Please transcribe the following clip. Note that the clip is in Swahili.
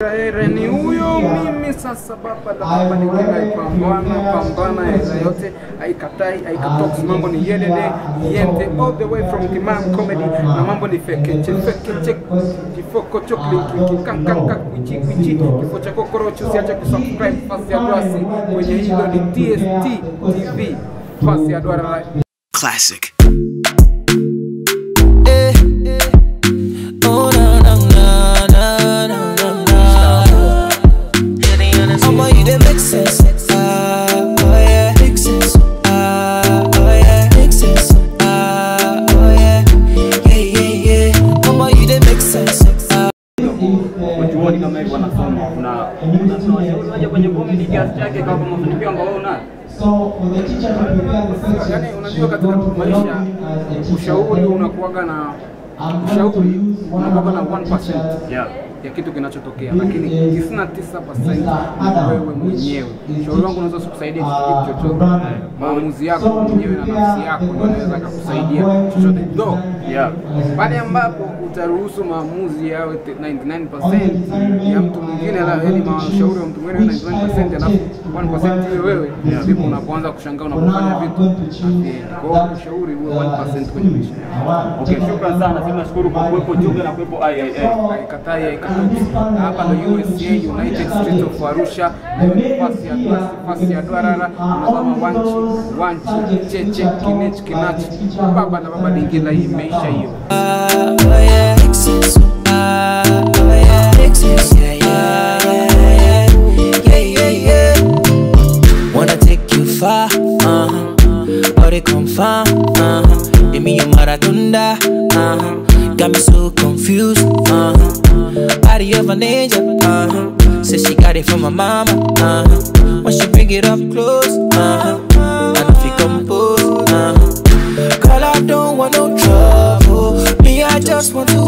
Ni huyo mimi sasa, baba la baba ningine pambana pambana, hela yote haikatai haikatoks, mambo ni yedede yente all the way from Kimam Comedy, na mambo ni fekeche fekeche, kifoko chokli kikankanka kwichi kwichi, kifo cha kokorocho, usiache kusubscribe fasi ya Dwasi kwenye hilo ni TST TV fasi ya Dwara Classic. Eh, oh na na na na na na na. I'ma you dey make sense. Ah, oh yeah, make sense. Ah, oh yeah, make sense. Ah, oh yeah, yeah yeah yeah. I'ma you dey make sense. Ah, chuoni kama hivyo wanasoma kuna tunawashauri waje kwenye comedy kiasi chake kama mafanikio ambayo unayo yani, unajua katika maisha ushauri unakuwaga na ushauri unakuwaga na 1% yeah. ya kitu kinachotokea, lakini 99% ni wewe mwenyewe. Ushauri wangu unaweza usikusaidia kitu chochote, maamuzi yako mwenyewe na nafsi yako ndio inaweza kukusaidia chochote do Yeah. pale ambapo utaruhusu maamuzi yawe te- 99% ya mtu mwingine, la yani mashauri wa mtu mwingine 99% alafu 1% iwe wewe, ndipo unapoanza kushangaa unapofanya vitu haviendi. Kwa hiyo ushauri uwe 1% kwenye maisha yako. Okay, shukrani sana. Sisi nashukuru kwa kuwepo Juga na kuwepo IIA. haikatai haikatoki. Hapa ndo USA United Street of Arusha, fasi ya Dwasi, fasi ya Dwarara, unazama wanchi wanchi cheche kinech kinachi baba na baba dingila, hii imeisha hiyo. oh yeah, make sense. Ah, oh yeah, make sense. Yeah yeah yeah yeah yeah yeah. Wanna take you far, uh-huh. Or they come far, uh-huh. Give me your maratunda, uh-huh. Got me so confused, uh-huh. Body of a ninja, uh-huh. Says she got it from my mama, uh-huh. When she bring it up close, uh-huh. I know if you compose, uh-huh. Girl, I don't want no trouble. Me, I just want to